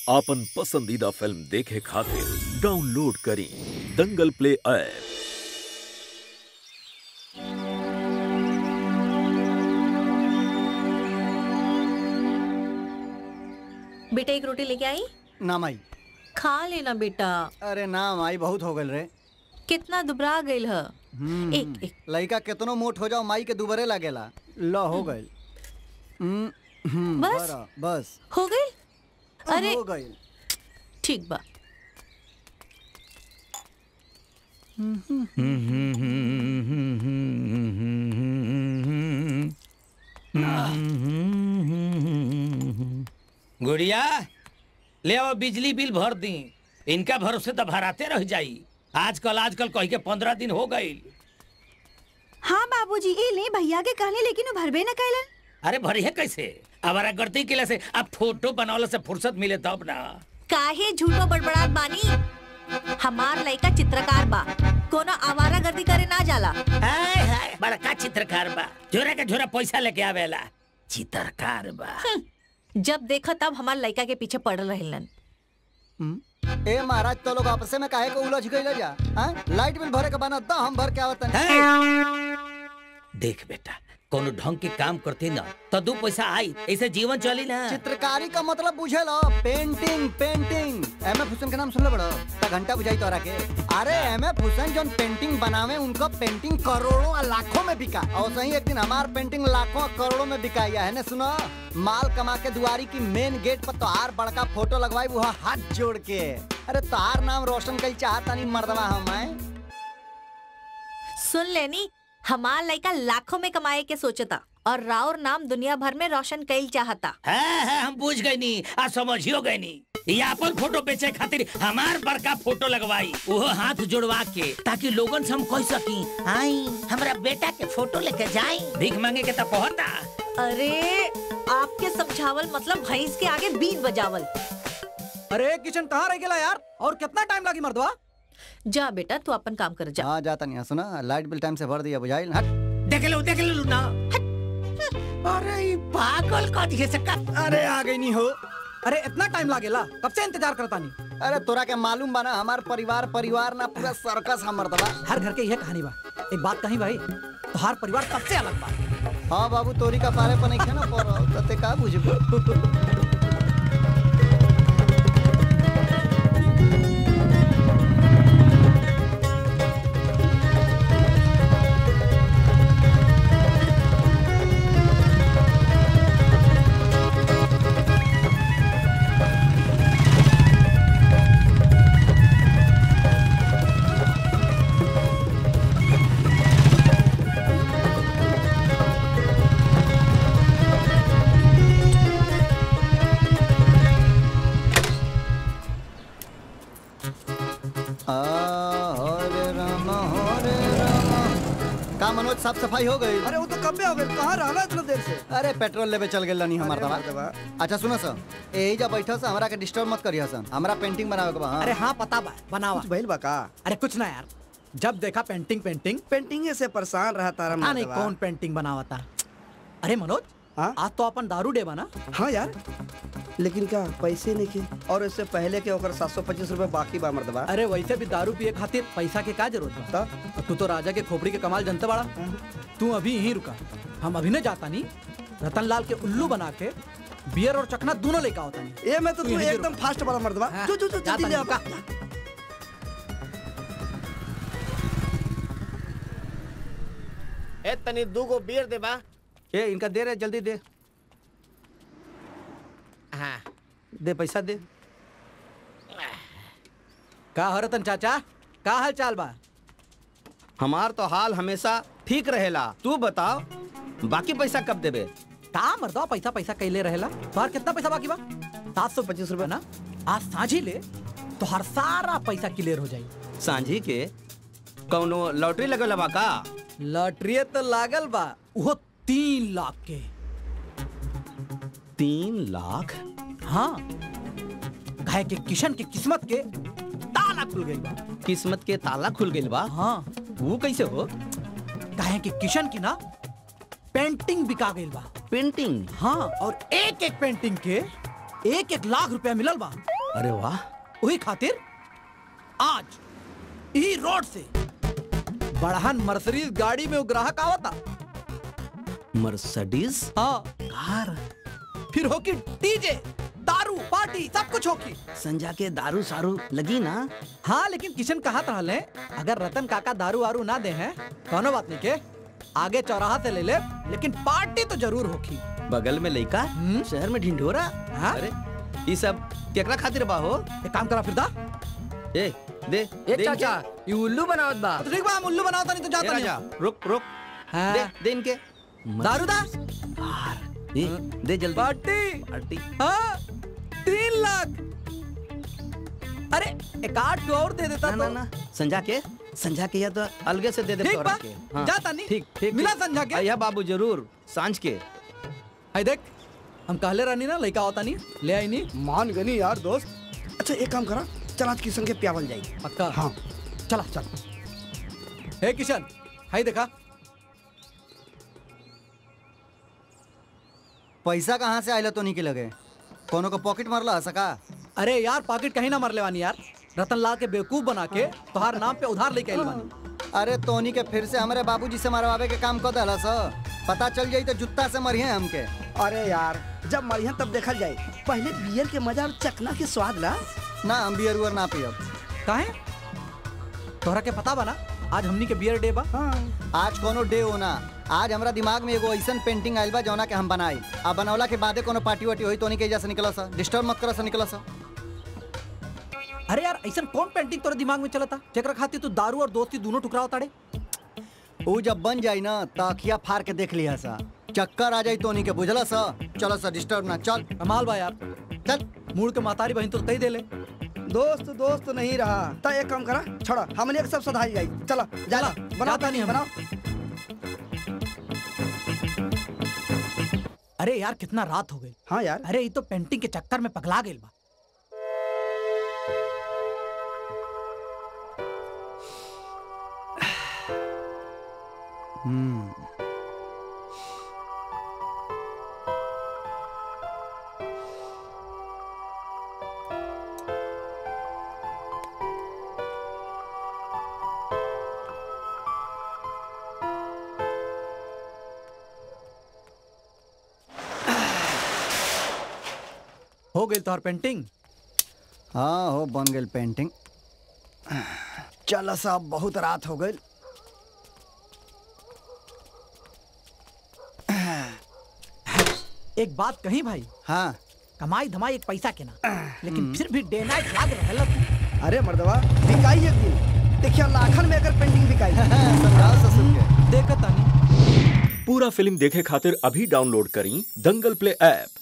आपन पसंदीदा फिल्म देखे खातिर डाउनलोड करी दंगल प्ले ऐप बेटा एक रोटी लेके आई ना माई खा लेना बेटा अरे ना माई बहुत हो गल रे कितना दुबरा गईल ह हम्म, एक एक लइका केतनो मोट हो जाओ माई के दुबरे लागेला ल हो गइल हम्म, हम्म, बस? बरा, बस हो गईल अरे हो गइल ठीक बा गुड़िया ले आओ बिजली बिल भर दी इनका भरोसे तो भराते रह जाई आजकल आजकल कह के पंद्रह दिन हो गई हाँ बाबूजी ए ले भैया के कहले लेकिन वो भरबे न कैलन अरे भरी है कैसे हमारा गलती के से अब फोटो बनावला से फुर्सत मिले तब ना काहे झूठो बड़बड़ात बानी हमार लइका चित्रकार बा कोनो आवारा गर्दी करे ना जाला हाय हाय बड़का चित्रकार बा झोरा के झोरा पैसा लेके आवेला चित्रकार बा जब देखो तब हमार लइका के पीछे पड़ल रहलन हम्म, ए महाराज तो लोग आपस में काहे को उलझ गइल जा हां लाइट बिल भरे के बना द हम भर के आवत देख बेटा कोनो ढंग के काम करते ना तो दो पैसा आई ऐसे जीवन चली ना चित्रकारी का मतलब बुझे लो painting painting M F Husain के नाम सुन लो बड़ो ता घंटा बुझाई तोरा के अरे एम एफ हुसैन जोन पेंटिंग बनावे उनका पेंटिंग करोड़ों और लाखों में बिका और सही एक दिन हमार पेंटिंग लाखों और करोड़ों में बिकाई है ने सुनो माल कमा के दुआरी की मेन गेट पर तोहार बड़का फोटो लगवाई वो हाथ जोड़ के अरे तोहार नाम रोशन कई चाहता नहीं मर्दवा हम हैं सुन लेनी हमार लइका लाखों में कमाए के सोचता और राउर नाम दुनिया भर में रोशन कईल चाहता है है हम बुझ गए नी आ समझियो गए नी ये अपन फोटो बेचे खातिर हमार बड़का फोटो लगवाई वो हाथ जोड़वा के ताकि लोगन से हम कह सकी आई हमरा बेटा के फोटो लेके जाई भीख मांगे के तो कहता अरे आपके समझावल मतलब भैंस के आगे बीन बजावल अरे किचन कहाँ रह गया यार और कितना टाइम लगी मर्दवा जा बेटा तू अपन काम कर जा हाँ जाता नहीं सुना लाइट बिल टाइम से भर दिया बुझाइल हट देख लो देख लो ना अरे ये पागल का दिखे से का अरे आ गई नहीं हो अरे इतना टाइम लागेला कब से इंतजार करता नहीं अरे तोरा के मालूम बना हमार परिवार परिवार ना पूरा सर्कस हमर दबा हर घर के यह कहानी बा एक बात कही भाई तो हर परिवार सबसे अलग बा हाँ बाबू तोरी का पारे पर नहीं खेना पर तते का बुझबो आ, हरे राम हरे राम का मनोज साफ सफाई हो गई अरे वो तो कब हो गए कहाँ रहला इतना देर से अरे पेट्रोल लेवे चल गेल नहीं हमार अरे दबा अच्छा सुनो सर यही जा बैठो से हमरा के डिस्टर्ब मत करियो सन हमरा पेंटिंग बनावे के बा हाँ। अरे हाँ पता बा बनावा भइल बा का अरे कुछ ना यार जब देखा पेंटिंग पेंटिंग पेंटिंग से परेशान रहा तारा पता नहीं मर्दवा। कौन पेंटिंग बनावा था अरे मनोज हाँ? आज तो अपन दारू डे बना हाँ यार लेकिन क्या पैसे नहीं के और इससे पहले के ओकर सात सौ पच्चीस रूपए बाकी बा मर्दबा अरे वैसे भी दारू पिए खातिर पैसा के का जरूरत बा तो और तू तो राजा के खोपड़ी के कमाल जनता बड़ा तू अभी यहीं रुका हम अभी नहीं जाता नहीं रतन लाल के उल्लू बना के बियर और चकना दोनों लेकर होता नहीं ये मैं तो तू तू यहीं एकदम रुक। फास्ट बड़ा मर्दबा हाँ, जो जो जो जाता जल्दी ले नहीं, आ रुका। ए तनी दू गो बियर देबा ए इनका दे रे जल्दी दे हाँ दे पैसा दे का हो रतन चाचा का हाल चाल बा हमार तो हाल हमेशा ठीक रहेला तू बताओ बाकी पैसा कब देबे का मर्दवा पैसा पैसा कैले रहेला तोहार कितना पैसा बाकी बा सात सौ पच्चीस रुपए ना आज साझी ले तो हर सारा पैसा क्लियर हो जाई सांझी के कौनो लॉटरी लगल बा का लॉटरी तो लागल बा वो तीन लाख के तीन लाख हाँ घाय के किशन की किस्मत के ताला खुल गई बा किस्मत के ताला खुल गइल बा हाँ वो कैसे हो कहे कि किशन की ना पेंटिंग बिका गई बा पेंटिंग हाँ और एक एक पेंटिंग के एक एक लाख रुपया मिलल बा अरे वाह वही खातिर आज ई रोड से बड़हन मर्सरीज गाड़ी में वो ग्राहक आवता मर्सिडीज हाँ कार फिर होकी डीजे दारू पार्टी सब कुछ होकी संजा के दारू सारू लगी ना हाँ लेकिन किशन कहा रहले अगर रतन काका दारू वारू ना दे हैं कोनो बात नहीं के आगे चौराहा से ले ले लेकिन पार्टी तो जरूर होगी बगल में लइका हम्म? शहर में ढिंढोरा हाँ? अरे ये सब केकरा खातिर बा हो एक काम करा फिर दा ए दे ए दे चाचा ये उल्लू बनावत बा तो ठीक बा हम उल्लू बनाता नहीं तो इनके। जाता ए नहीं राजा रुक रुक हाँ। दे दे इनके दारू दा दे दे जल्दी पार्टी पार्टी हाँ तीन लाख अरे एक आठ को और दे देता ना ना तो ना संजा के संजा के या तो अलगे से दे दे ठीक तोरा बा के जाता नहीं ठीक ठीक मिला ठीक। संजा के आइया बाबू जरूर सांझ के आई देख हम कहले रहनी ना लड़का होता नहीं ले आई नहीं मान गनी यार दोस्त अच्छा एक काम करा चल आज किशन के प्यावल जाएगी पक्का हाँ चला चल हे किशन हाई देखा पैसा कहाँ से आयला तो नहीं के लगे कोनो को पॉकेट मारला सका अरे यार पॉकेट कहीं ना मरले वानी यार रतन लाल के बेवकूफ बना के तुम्हारे नाम पे उधार लेके आइल बानी अरे तोनी के फिर से हमारे बाबूजी से मरवावे के काम कर दला स पता चल जाई तो जुत्ता से मरिए हमके अरे यार जब मरियन तब देखल जाए पहले बियर के मजा और चकना के स्वाद ला ना हम बियर उयर ना पियब काहे तोहरा के पता बना आज हमनी के बियर डे बा हाँ आज कोनो डे होना आज हमरा दिमाग में एगो ऐसन पेंटिंग आइल बा जौना के हम बनाई आ बनौला के बादे कोनो पार्टी वार्टी होई तो नहीं के से निकला सा डिस्टर्ब मत करा सा निकला सा अरे यार ऐसा कौन पेंटिंग तोरे दिमाग में चलता जेकरा खातिर तू दारू और दोस्ती दोनों टुकड़ा ताड़े ऊ जब बन जाई ना त अखिया फाड़ के देख लिया सा चक्कर आ जाई तो नहीं के बुझला सा चलो सा डिस्टर्ब ना चल कमाल बा यार चल मूड के मातारी बहन तो तई दे ले दोस्त दोस्त नहीं रहा तो एक काम करा छोड़ा हमने एक सब सधाई जाई चला जाला बनाओ जाता नहीं हम। बनाओ अरे यार कितना रात हो गई हाँ यार अरे ये तो पेंटिंग के चक्कर में पगला गेल बा हो गई तोहर पेंटिंग हाँ हो बन गेल पेंटिंग चल साहब बहुत रात हो गई एक बात कही भाई हाँ कमाई धमाई एक पैसा के ना लेकिन फिर भी डे नाइट लाग रहल तू अरे मर्दवा बिकाई एक दिन देखिए लाखन में अगर पेंटिंग बिकाई समझाओ ससुर के देखत तानी पूरा फिल्म देखे खातिर अभी डाउनलोड करी दंगल प्ले ऐप